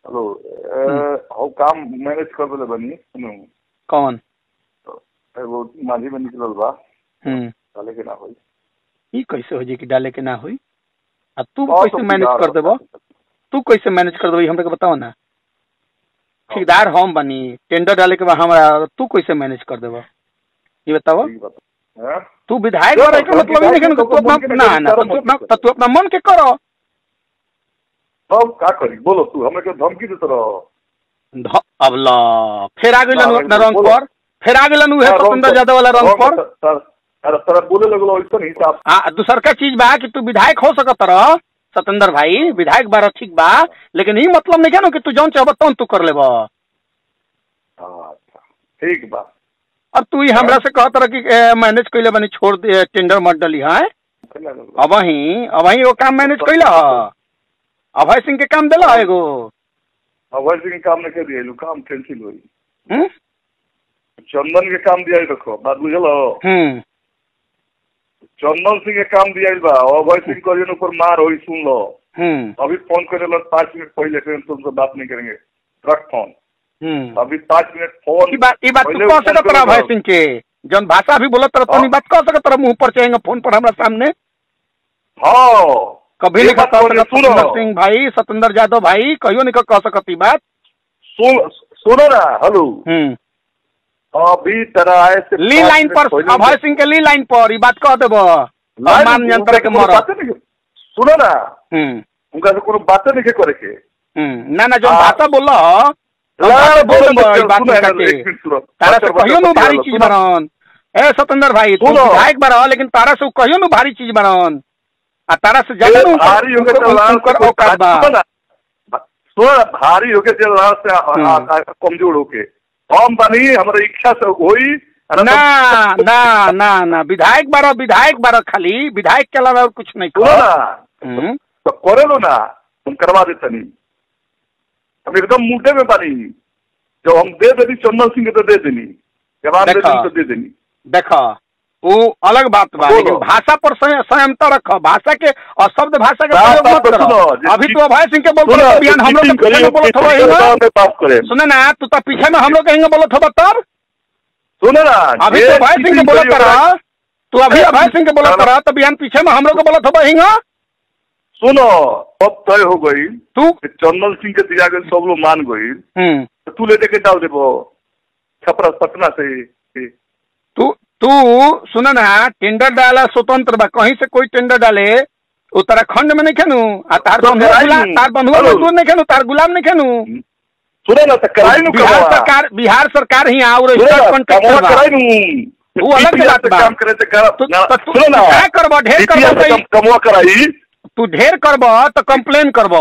Hello हम काम manage कर देले बनी सुनो कौन तो एगो माझी में निकलल बा हम्म डाले के ना होई ई कैसे हो जाई कि डाले के ना होई आ तू और कैसे तो मैनेज बिगाड़ कर देबो बता। तू कैसे मैनेज कर देबो ई हमरा के बताओ ना ठेकेदार हम बनी टेंडर डाले के बाद हमरा तू कैसे मैनेज कर देबो ये बताओ ठीक बात हैं? तू विधायक जो बने के तो मतलब ही नहीं कि विधायक तू को अपना मन के ना ना करो, तो तू मत अपना करो। तो तू अपना मन के करो तब का करी बोलो तू हमें के धमकी देत रहो ध- अब ला फिर आ गइलन हाँ, अपना रंग बोलो। पर फिर आ गइलन उहे हाँ, रंग सतेंद्र पर- यादव वाला रंग रंग पर पर- तर- अरे तरह बोले लगलो ऐसा नहीं हिसाब हाँ दूसर का चीज बा कि तू विधायक हो सकत रह सतेंद्र भाई विधायक बारा ठीक बा लेकिन ई मतलब नहीं है ना कि तू जौन चाहब तौन तू कर लेब अच्छा ठीक बा अब तू ही हमरा से कहत रह कि ए, मैनेज कैले बनी छोड़ दे टेंडर मत डली है अब ही अब ही वो काम मैनेज कैला ह अभय सिंह के काम दिला एगो अभय सिंह के काम नहीं कर दिया काम कैंसिल हुई हम्म चंदन के काम दिया रखो बात बुझल हो हम्म चंदन सिंह के काम दिया बा अभय सिंह को जन ऊपर मार होई सुन लो हम्म अभी फोन करे लो पाँच मिनट पहले फिर तुमसे बात नहीं करेंगे रख फोन हम्म अभी पाँच मिनट फोन ई बात ई बात तू पहले कह फोन सकत रह करो अभय ना। सिंह के जौन भाषा भी बोलत रह तो हाँ। बात कह सकत रह मुंह पर चाहेंगे फोन पर हमरा सामने हाँ कभी ये नहीं बात कह बोले, सकत सुनो। सतेंद्र सिंह भाई सतेंद्र यादव भाई कहियो नहीं कह सकत ई बात सुन सुनो ना हेलो हम्म अभी तरह आए से ली पाँच लाइन मिनट पर पहले- अभय सिंह के ली लाइन पर ई बात कह देबो लाइन मान उनका यंत्र के कोनो मर बातें नहीं सुनो ना हम्म उनका से कोनो बातें नहीं करे के हम्म ना ना जो हाँ। भाषा बोल लाइन बोल बोलो, देबो ई बच्चा, बात सुनो नहीं ना, करके एक मिनट सुनो। तारा बच्चा, से कहियो बच्चा, नु भारी सुनो, चीज सुनो। बनन ए सतेंद्र भाई तू सुनो। विधायक बड़ा लेकिन तारा से कहियो नु भारी चीज बनन आ तारा से ज्यादा नु भारी होके तो लाल से ओकर कोई औकात बा सुनो ना, सुनो ना, भारी होके जो लाल से आ- हम्म। आ- आ- कमजोर होके हम बनी हमारा इच्छा से होई अरे ना तो- ना ना ना विधायक बारो विधायक बारो खाली विधायक के अलावा और कुछ नहीं सुनो करो ना हम्म तो करे लो ना तुम करवा देते नहीं हम एकदम मुद्दे में बनी जब हम दे देनी चंदन सिंह के तो दे देनी जवाब दे देखा। देनी तो दे देनी देखो वो अलग बात बा बोलो। लेकिन भाषा पर संय- संयमता रखो भाषा के और शब्द भाषा के बात- प्रयोग बात मत तो करो सुनो, जे अभी चीज- तो अभय सिंह के बोल सुनो, बोलो बिहान हम लोग चीटिंग के पीछे करी, में बोलत चीटिंग हो करी, हिंगा में पास करे सुने ना तू तो पीछे में हम लोग कहेंगे बोलत हो तब सुनो ना अभी जे तो अभय सिंह के चीटिंग बोलत करी, रहा तू अभी ए, अभय सिंह के बोलत चलो। रहा तो बिहान पीछे में हम लोग के बोलत हो हिंगा सुनो अब तय हो गई तू कि चंदन सिंह के दिया गई सब लोग मान गई हम्म तो तू ले के डाल देबो छपरा पटना से से। तू तू सुन ना टेंडर डाला स्वतंत्र बा कहीं से कोई टेंडर डाले उत्तराखंड में नहीं खेनू आ तार तो बंधुआ कराई गुलाम नहीं। तार बंधुआ हेलो। मजदूर नहीं खेनू तार गुलाम नहीं खेनू सुनो ना तो कराई नु बिहार कमवा सरकार बिहार सरकार ही और सुनो ना कॉन्ट्रैक्टर कमवा बा कराई नु वो अलग DPR बात से बा। काम करे से कर तो- ना- तो तू सुनो ना क्या करबो ढेर DPR करबो से तो कम- कमवा कराई तू ढेर करबो तो कंप्लेन करबो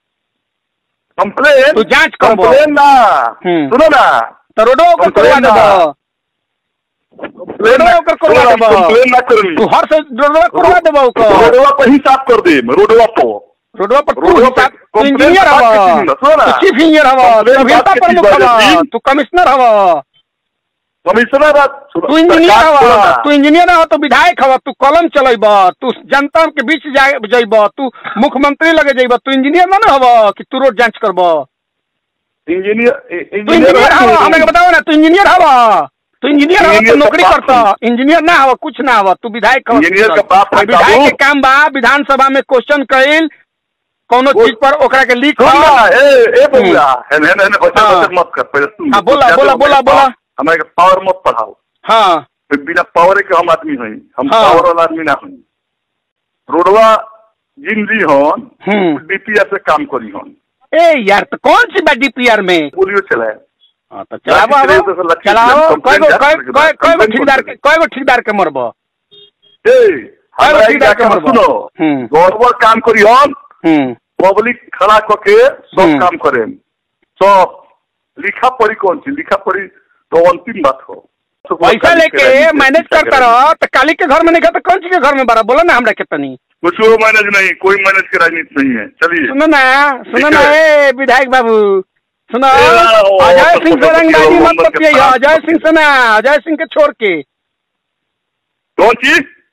कंप्लेन तू जांच करबो। कंप्लेन ना हम्म। सुनो ना तो रोडो ओकर करवा कंप्लेन ना। देबो कंप्लेन रोडवा ओकर करवा सुनो ना, देबो। कंप्लेन ना करनी तू हर से रोडवा करवा देबो ओकर रोडवा पर ही साफ कर दे रोडवा पर रोडवा पर तू रोडवा हिसाब पे तू कंप्लेन इंजीनियर बात हवा के चीज ना, सुनो ना। तू चीफ इंजीनियर हवा कंप्लेन तू अभियंता बात के प्रमुख चीज हवा बात तू कमिश्नर हवा कमिश्नर बात सुनो, तू इंजीनियर सरकार सुनो हवा ना। तू इंजीनियर हवा तू विधायक हवा तू कलम चलेब तू जनता के बीच जाइब तू मुख्यमंत्री लगे जाइब तू इंजीनियर ना ना हवा कि तू रोड जांच करब इंजीनियर तू इंजीनियर हवा हमें बताओ ना तू इंजीनियर हवा तू इंजीनियर हवा तू इंजीनियर का नौकरी बाप करता इंजीनियर ना हवा कुछ ना हवा तू विधायक हवा इंजीनियर का बाप है विधायक बाबू। के काम बा विधानसभा में क्वेश्चन कइल कोनो वो- चीज पर ओकरा के लिख सुन ना ए ए बबुआ हेन हेन हेन बच्चा हाँ। बच्चा मत कर पहले सुन हाँ, बोला, तो बोला, हमें बोला, बोला। हमें के पावर मत पढ़ाओ हाँ फिर बिना पावर के हम आदमी हई हम हाँ। पावर वाला आदमी ना हई रोडवा जिन ली हन हम्म डीपीआर से काम करी हन ए यार तो कौन सी बा डीपीआर में पोलियो चलाए हाँ, तो चलाबो लाठी अब से तो लठी चलाओ से कय गो कंप्लेंट कय करके कय कय गो कंप्लेंट ठेकेदार के करके। कय गो ठेकेदार के मरबो ए हमरा ठीक एक है, जाके करबो। सुनो हम्म। गौरवर काम करी हन हम्म पब्लिक खड़ा करके सब हम्म। काम करें सब लिखा पढ़ी कौन सी लिखा पढ़ी तो अंतिम बात हो तो वो पैसा काली के लेके राजनीति मैनेज क्या करता करेंगे? रहो तो काली के घर में नहीं गया तो कौन सी के घर में बड़ा बोलो ना हमरा के तनी कुछ वो मैनेज नहीं कोई मैनेज की राजनीति नहीं है चलिए सुनो ना सुनो ठीक ना है। ए विधायक बाबू सुनो ए, ओ, अजय तो सिंह से तो रंगदारी तो मत तो बतियाइए तो अजय सिंह से ना अजय सिंह के छोड़ के कौन चीज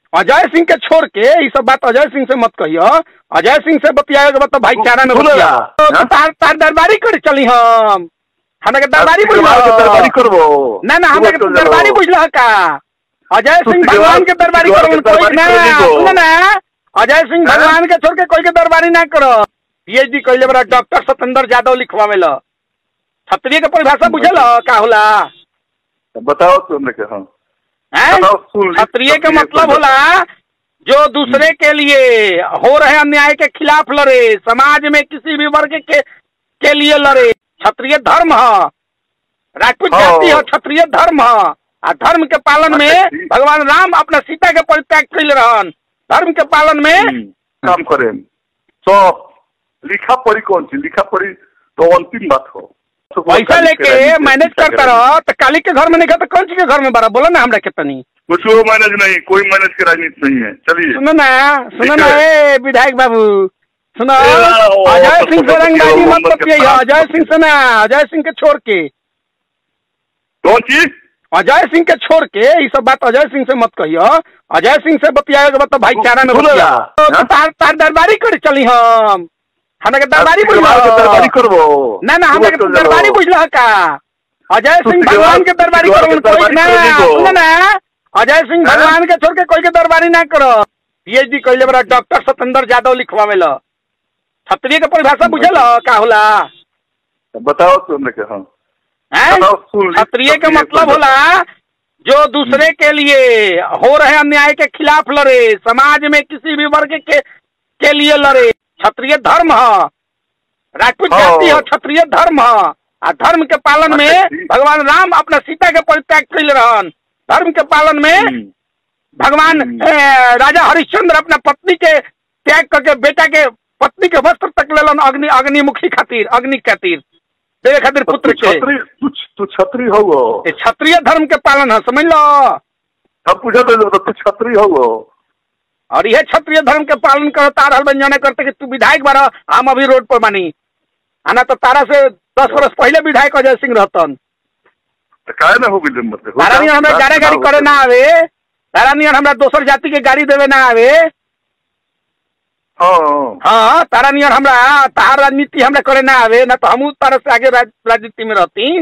अजय सिंह के छोड़ के ये सब बात अजय सिंह से मत कहियो अजय सिंह से बतियाए के बाद तो भाईचारा में सुनो बतिया ना, तो हाँ? तार तार दरबारी कर चली हम हमरा के दरबारी तुझे बुझल के दरबारी करबो ना ना हमरा के तू दरबारी बुझल का अजय तू सिंह तिजवार- भगवान के दरबारी तिजवार करो के कोई दरबारी ना कर लीगो। सुनो ना अजय सिंह हाँ? भगवान के छोड़ के कोई के दरबारी ना करो पीएचडी कइले बड़ा डॉक्टर सतेंद्र यादव लिखवावेला क्षत्रिय के परिभाषा बुझल का होला बताओ तुमने के हाँ हैं? बताओ, सुन ली। क्षत्रिय के क्षत्रिय मतलब को होला जो दूसरे के लिए हो रहे अन्याय के खिलाफ लड़े समाज में किसी भी वर्ग के के लिए लड़े क्षत्रिय धर्म है राजपूत हाँ। जाति है क्षत्रिय धर्म है आ धर्म के पालन में अच्छा, ठीक। भगवान राम अपना सीता के परित्याग कैले रहन धर्म के पालन में हम्म, काम करें तो लिखा पढ़ी कौन सी लिखा पढ़ी तो अंतिम बात हो तो पैसा लेके मैनेज करता रहो तो काली के घर में नहीं तो कौन सी के घर में बड़ा बोलो ना हमरा कितनी कुछ वो मैनेज नहीं कोई मैनेज की राजनीति नहीं है चलिए सुनो ना सुनो ठीक ना है। ए विधायक बाबू सुनो ए, ओ, अजय तो सिंह से तो रंगबाजी तो मत तो बतियाइए तो अजय सिंह से ना अजय सिंह के छोड़ के कौन चीज अजय सिंह के छोड़ के ये सब बात अजय सिंह से मत कहियो अजय सिंह से बतियाए के बाद तो भाईचारा में सुनो बतिया ना, तो हाँ? तार तार दरबारी कर चली हम हमरा के दरबारी तुझे बुझल के दरबारी करबो ना ना हमरा के तू चल दरबारी जाओ। बुझल का अजय तू सिंह तिजवार- भगवान के दरबारी तिजवार करो के कोई दरबारी ना कर लीगो। सुनो ना अजय सिंह हाँ? भगवान के छोड़ के कोई के दरबारी ना करो पीएचडी कइले बड़ा डॉक्टर सतेंद्र यादव लिखवावेला क्षत्रिय के परिभाषा बुझल का होला बताओ तुमने के हाँ हैं? बताओ, सुन ली। क्षत्रिय के क्षत्रिय मतलब को- होला जो दूसरे के लिए हो रहे अन्याय के खिलाफ लड़े समाज में किसी भी वर्ग के के लिए लड़े क्षत्रिय धर्म है राजपूत हाँ। जाति है क्षत्रिय धर्म है आ धर्म के पालन में अच्छा, ठीक। भगवान राम अपना सीता के परित्याग कैले रहन धर्म के पालन में हम्म, भगवान हम्म। ए, राजा हरिश्चंद्र अपना पत्नी के त्याग करके बेटा के पत्नी के वस्त्र तक लेलन अग्नि अग्निमुखी खातिर अग्नि खातिर देवे खातिर तो पुत्र तू के छत्री तू तू छत्री हो वो ये क्षत्रिय धर्म के पालन है समझ लो हम पूछा तो तू छत्री हो वो और यह क्षत्रिय धर्म के पालन करो तार बन जाने करते कि तू विधायक बारा हम अभी रोड पर बानी आना तो तारा से दस वर्ष पहले विधायक अजय सिंह रहतन तो काहे ना हो गई मत हो तारा नियन हमरा गाड़ी गाड़ी करे ना आवे तारा नियन हमरा दोसर जाति के गाड़ी देवे ना आवे हाँ हाँ तारा नियन हमरा तार राजनीति हमरा करे ना आवे ना तो हमू तारा से आगे राज, राजनीति में रहती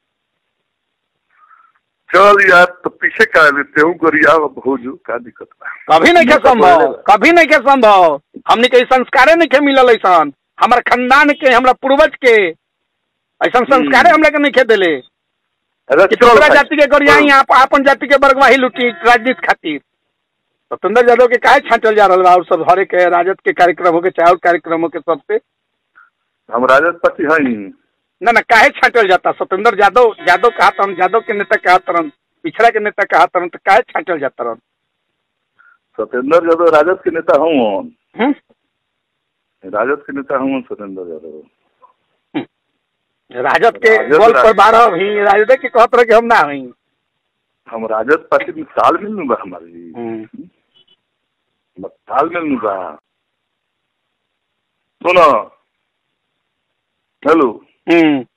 चल यार तो पीछे का लेते हूँ गरिया हो जो का दिक्कत बा कभी नहीं के मौका संभव पड़ेगा। कभी नहीं के संभव हमने के संस्कारे नहीं के मिलल ऐसन हमारे खानदान के हमरा पूर्वज के ऐसा संस्कारे हमरा के नहीं के दिले अरे कि चल दूसरा भाई। जाति के गरियाई आप आपन जाति के बरगवाही लुटी राजनीति खातिर सत्येंद्र यादव के काहे छांटल जा रहा और सब हरे के राजद के कार्यक्रम हो के चाहे और कार्यक्रम हो के सबसे हम राजद पार्टी है ही ना ना काहे छांटल जाता सत्येंद्र यादव यादव कहा तरन यादव के नेता कहा तरन पिछड़ा के नेता कहा तरन तो काहे छांटल जाता रन सत्येंद्र यादव राजद के नेता हूँ हम्म? राजद के नेता हूँ सत्येंद्र यादव राजद के राजद बल रा- पर बारह भी राजद के कहत रहे कि हम ना हई हम राजद पार्टी में तालमेल में बा हमारी तालमेल में बा सुनो हेलो हम्म